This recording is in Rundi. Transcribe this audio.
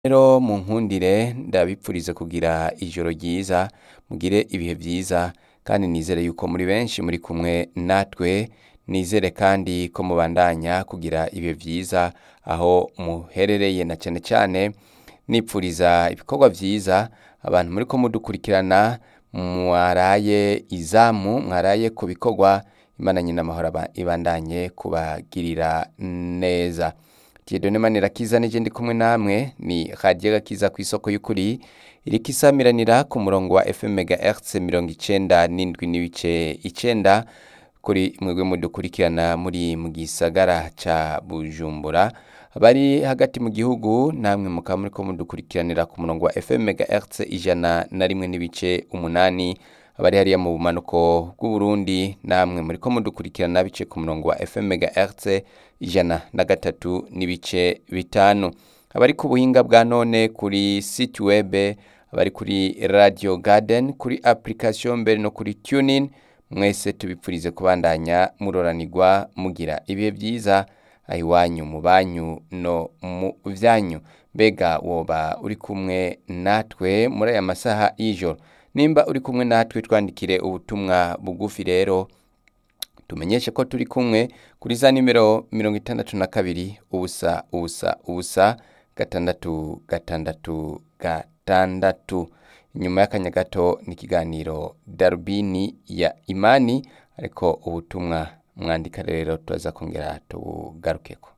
rero munkundire ndabipfurize kugira ijoro ryiza mugire ibihe vyiza kandi nizere yuko muri benshi muri kumwe natwe nizere kandi ko mubandanya kugira ibihe vyiza aho muherereye na cane cane nipfuriza ibikorwa vyiza abantu muriko mudukurikirana mwaraye izamu mwaraye ku bikorwa imana nyina amahoro aba- ibandanye kubagirira neza Dieudonne Manirakiza nije ndi kumwe namwe ni radiyo gakiza ku isoko y'ukuri iriko isamiranira ku murongo wa FM megahertz mirongo icenda n'indwi n'ibice icenda kuri mwebwe mudukurikirana muri mu gisagara ca Bujumbura abari hagati mu gihugu namwe mukaba muriko mudukurikiranira ku murongo wa FM megahertz ijana na rimwe n'ibice umunani abari hariya mu bumanuko bw'Uburundi namwe muriko mudukurikirana bice ku murongo wa FM megahertz ijana na gatatu n'ibice bitanu abari ku buhinga bwa none kuri site web abari kuri radio garden kuri application mbere no kuri tunin mwese tubipfurize kubandanya muroranirwa mugira ibihe vyiza aho iwanyu mu banyu no mu vyanyu mbega woba uri kumwe natwe muri aya masaha y'ijoro nimba uri kumwe natwe twandikire ubutumwa bugufi rero tumenyeshe ko turi kumwe kuri za nimero mirongo itandatu na kabiri ubusa ubusa ubusa gatandatu gatandatu gatandatu inyuma y'akanya gato ni ikiganiro darubini ya imani ariko ubutumwa mwandika rero turaza kongera tubugarukeko